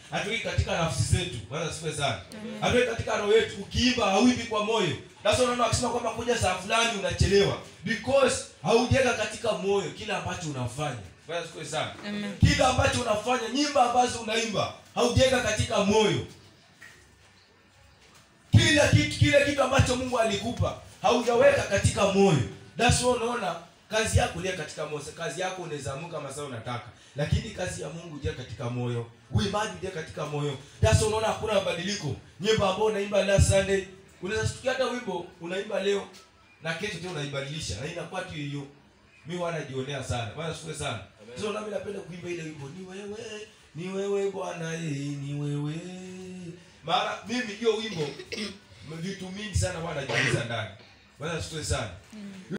hatuweki katika nafsi zetu bwana sife sana hatuweki katika roho yetu ukiimba hauimbi kwa moyo sasa unaona wakisema kwamba kuja saa fulani unachelewa because haujaweka katika moyo kile ambacho unafanya bwana sife sana Amen. kile ambacho unafanya nyimbo ambazo unaimba haujaweka katika moyo kila kitu kile kitu ambacho mungu alikupa haujaweka katika moyo that's why unaona kazi yako lia katika moyo kazi yako unaweza amuka masaa unataka lakini kazi ya mungu lia katika moyo uimbaji lia katika moyo that's why unaona hakuna mabadiliko nyimbo ambao unaimba last sunday unaweza shtukia hata wimbo unaimba leo na kesho tena unaibadilisha na inakuwa tu hiyo mi wanajionea sana bwana siwe sana sasa nami napenda kuimba ile wimbo ni wewe ni wewe bwana eh, ni wewe maana mimi hiyo wimbo vitu mingi sana wanajiuliza ndani bwana siwe sana